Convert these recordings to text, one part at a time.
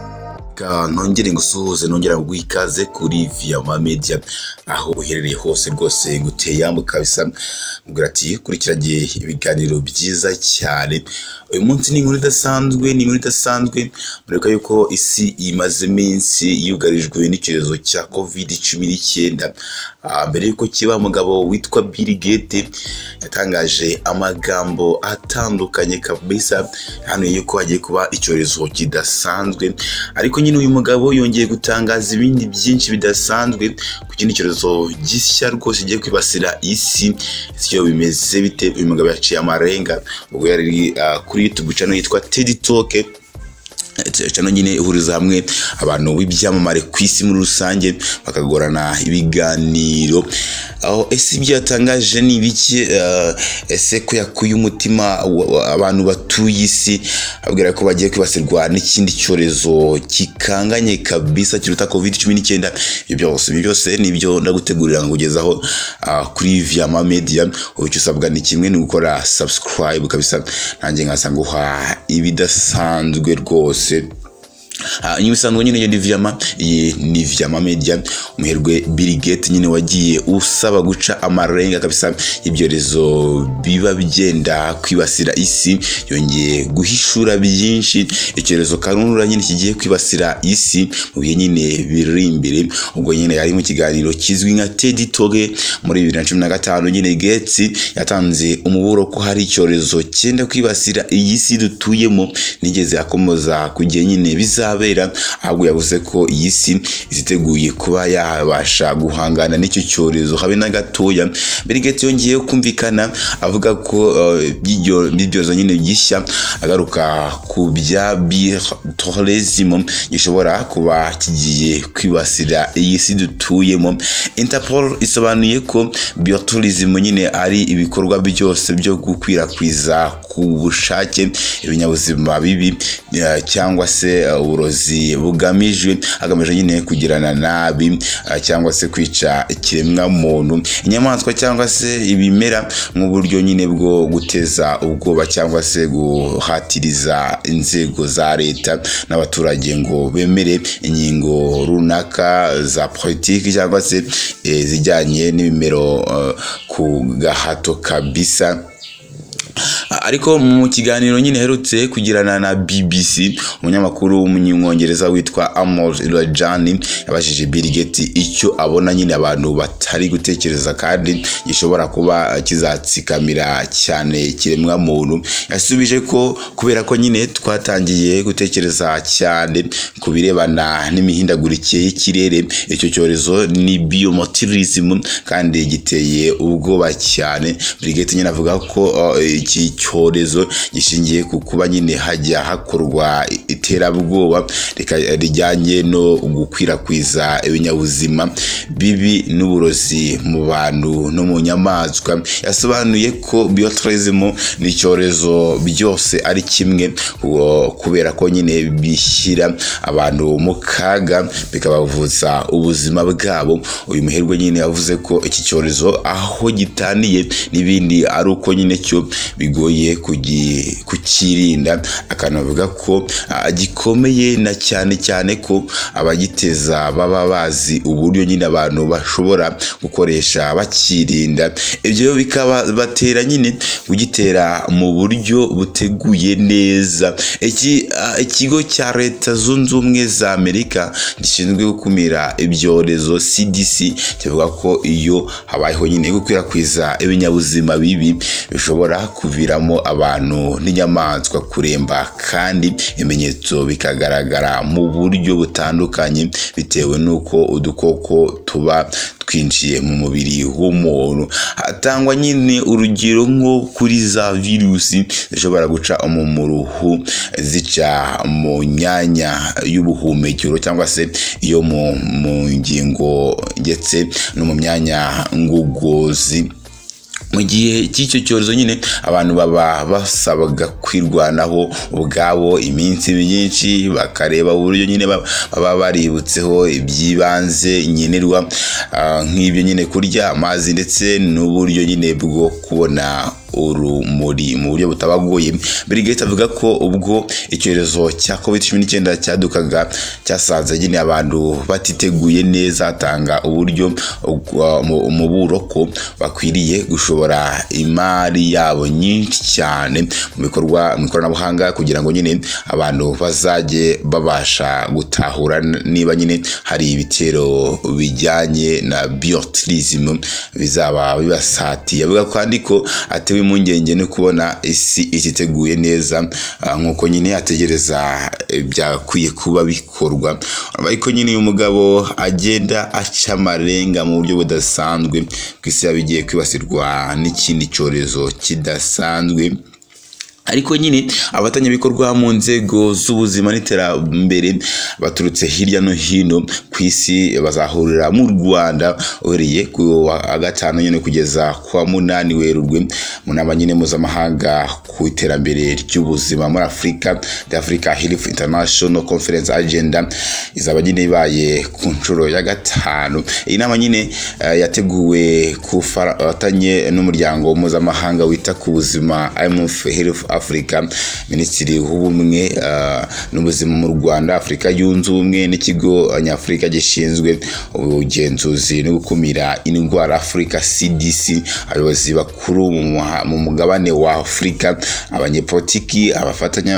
reka nongere ngusuhuze nongera ngo ikaze kuri Viama Media aho uherereye hose rwose nguteye yambuka kabisa mbwira ati kurikiranye ibiganiro byiza cyane uyu munsi ni inkuru idasanzwe ni inkuru idasanzwe mureka yuko isi imaze iminsi yugarijwe n'icyorezo cya covid cumi n'icyenda mbere y'uko kiba umugabo witwa Bill Gates yatangaje amagambo atandukanye kabisa hano yuko hagiye kuba icyorezo kidasanzwe ariko nyine uyu mugabo yongeye gutangaza ibindi byinshi bidasanzwe ku kindi cyorezo gishya rwose kigiye kwibasira isi icyo bimeze bite uyu mugabo yaciye amarenga ubwo yari ah, kuri YouTube channel yitwa Teddy Talk cano nyine ihuriza hamwe abantu b'ibyamamare ku isi muri rusange bakagorana ibiganiro aho ese ibyo yatangaje ni ibiki Eh, ese ko yakuye umutima wa- wa- abantu batuye isi abwira ko bagiye kwibasirwa n'ikindi cyorezo gikanganye kabisa kiruta covid cumi n'icyenda ibyo byose ibyo byose nibyo ndagutegurira nkugezaho ah, kuri viama media ubu icyo usabwa ni kimwe ni gukora subscribe kabisa nanjye nkaza nguha ibidasanzwe rwose Ah, inyuma isanzwe nyine iyo ni viyama iyi ni viyama media umuherwe Bill Gates nyine wagiye usaba guca amarenga kabisa ibyorezo biba byenda kwibasira isi yongeye guhishura byinshi icyorezo karundura nyine kigiye kwibasira isi mu bihe nyine biri imbere ubwo nyine yari mu kiganiro kizwi nka Teddy Talk muri bibiri na cumi na gatanu nyine Gates yatanze umuburo ko hari icyorezo cyenda kwibasira iyi si dutuyemo nigeze akomoza ku gihe nyine bizabera ahubwo yavuze ko iyi si iziteguye kuba yabasha guhangana n'icyo cyorezo habe na gatoya Bill Gates yongeye kumvikana avuga ko eh, by'ibyo- by'ibyorezo nyine gishya agaruka ku bya bitorizimo gishobora kuba kigiye kwibasira iyi si dutuyemo Interpol isobanuye ko biotorizimo nyine ari ibikorwa byose byo gukwirakwiza ku bushake ibinyabuzima bibi eh, cyangwa se eh, uburozi bugamijwe hagamijwe nyine kugirana nabi eh, cyangwa se kwica ikiremwa muntu inyamaswa cyangwa se ibimera nk'uburyo nyine bwo guteza ubwoba cyangwa se guhatiriza inzego za leta n'abaturage ngo bemere ingingo runaka za politiki cyangwa se eh, zijyanye n'ibimero eh, ku gahato kabisa ariko mu kiganiro nyine aherutse kugirana na BBC umunyamakuru w'umunyamwongereza witwa Amol Rajani yabajije Bill Gates icyo abona nyine abantu batari gutekereza kandi gishobora kuba kizatsikamira cyane ikiremwa muntu yasubije ko kubera ko nyine twatangiye gutekereza cyane ku birebana n'imihindagurikire y'ikirere icyo cyorezo ni biomotirism kandi giteye ubwoba cyane Bill Gates nyine avuga ko uh, iki cyorezo gishingiye ku kuba nyine hajya hakorwa iterabwoba rika- rijyanye no gukwirakwiza ibinyabuzima bibi n'uburozi mu bantu no mu nyamaswa yasobanuye ko bioterezimo ni icyorezo byose ari kimwe uwo- kubera ko nyine bishyira abantu mu kaga bikabavuza ubuzima bwabo uyu muherwe nyine yavuze ko iki cyorezo aho gitaniye n'ibindi ari uko nyine cyo bigoye kugi- kukirinda akanavuga ko ah, gikomeye na cyane cyane ko abagiteza baba bazi uburyo nyine abantu bashobora gukoresha bakirinda ibyo bikaba batera nyine kugitera mu buryo buteguye neza iki ah, ikigo cya leta zunze ubumwe za amerika gishinzwe gukumira ibyorezo cdc kivuga ko iyo habayeho nyine gukwirakwiza ibinyabuzima bibi bishobora kuviramo abantu n'inyamaswa kuremba kandi ibimenyetso bikagaragara mu buryo butandukanye bitewe n'uko udukoko tuba twinjiye mu mubiri w'umuntu hatangwa nyine urugero nko kuri za virusi zishobora guca umu- mu ruhu zica mu myanya y'ubuhumekero cyangwa se iyo mu mu ngingo ndetse no mu myanya ngugozi mu gihe cy'icyo cyorezo nyine abantu baba basabwaga kwirwanaho ubwabo iminsi myinshi bakareba uburyo nyine ba- baba baributseho ibyibanze nkenerwa ah, nk'ibyo nyine kurya amazi ndetse n'uburyo nyine bwo kubona urumuri mu buryo butabagoye Brigate avuga ko ubwo icyorezo cya covid cumi n'icyenda cyadukaga cyasanze nyine abantu batiteguye neza atanga uburyo uh, umuburo ko bakwiriye gushobora imari yabo nyinshi cyane mu bikorwa mu ikoranabuhanga kugira ngo nyine abantu bazajye babasha gutahura niba nyine hari ibitero bijyanye na biotirism bizaba bibasatiye avuga kandi ko atewe impungenge no kubona isi ititeguye neza uh, nk'uko nyine ategereza byakwiye kuba bikorwa ariko nyine uyu mugabo agenda aca amarenga mu buryo budasanzwe ku isi yaba igiye kwibasirwa n'ikindi cyorezo kidasanzwe ariko nyine abatangabikorwa mu nzego z'ubuzima n'iterambere baturutse hirya no hino ku isi bazahurira mu rwanda uhereye ku wa gatanu nyine kugeza ku wa munani werurwe mu nama nyine mpuzamahanga ku iterambere ry'ubuzima muri afurika the africa health international conference agenda izaba nyine ibaye ku nshuro ya gatanu iyi nama nyine uh, yateguwe ku bufatanye n'umuryango mpuzamahanga wita ku buzima imf health afurika minisitiri w'ubumwe uh, n'ubuzima mu rwanda afurika yunze ubumwe n'ikigo nyafurika gishinzwe ubugenzuzi no gukumira indwara afurika cdc abayobozi bakuru mu mugabane wa afurika abanyepolitiki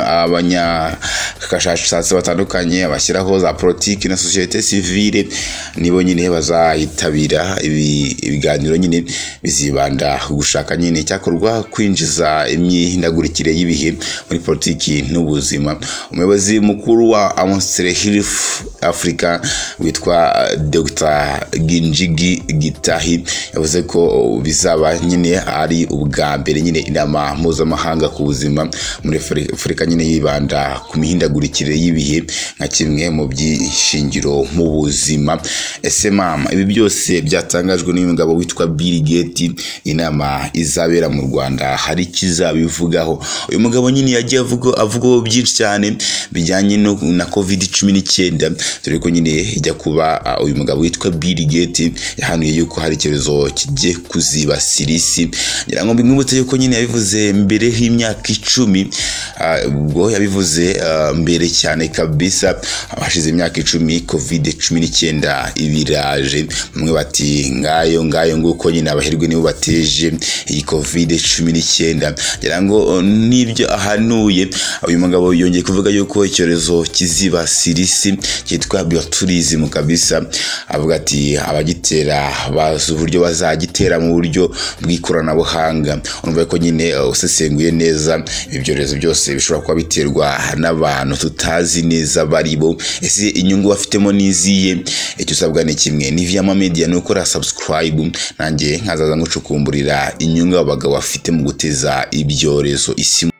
abanyakashakashatsi batandukanye abashyiraho za politiki na sosiyete sivile nibo nyine bazayitabira ibiganiro nyine bizibanda gushaka nyine icyakorwa kwinjiza imyihindagurikire imyubakire y'ibihe muri politiki n'ubuzima umuyobozi mukuru wa amonstre hilf africa witwa dr ginjigi gitahi yavuze ko bizaba nyine ari ubwa mbere nyine inama mpuzamahanga ku buzima muri afurika nyine yibanda ku mihindagurikire y'ibihe nka kimwe mu byishingiro mu buzima ese mama ibi byose byatangajwe n'umugabo witwa bill gate inama izabera mu rwanda hari ikizabivugaho uyu mugabo nyine yagiye avugwaho byinshi cyane bijyanye na covid cumi n'icyenda dore ko nyine ijya kuba uyu mugabo witwa bill gate yahanuye yuko hari icyorezo kigiye kuzibasira isi ngira ngo mbimwibutse yuko nyine yabivuze mbere y'imyaka icumi ubwo yabivuze mbere cyane kabisa hashize imyaka icumi covid cumi n'icyenda ibiraje bamwe bati ngayo ngayo nguko nyine abaherwe nibo bateje iyi covid cumi n'icyenda ngira ngo n'ibyo ahanuye uyu mugabo yongeye kuvuga yuko icyorezo kizibasira isi cyitwa bioturism kabisa avuga ati abagitera bazi uburyo bazagitera mu buryo bw'ikoranabuhanga urumva ko nyine usesenguye neza ibyorezo byose bishobora kuba biterwa n'abantu tutazi neza bari bo ese inyungu bafitemo n'iziye icyo usabwa ni kimwe ni viyama media ni ukora subscribe nanjye nkazaza ngucukumburira inyungu abo bagabo bafite mu guteza ibyorezo isi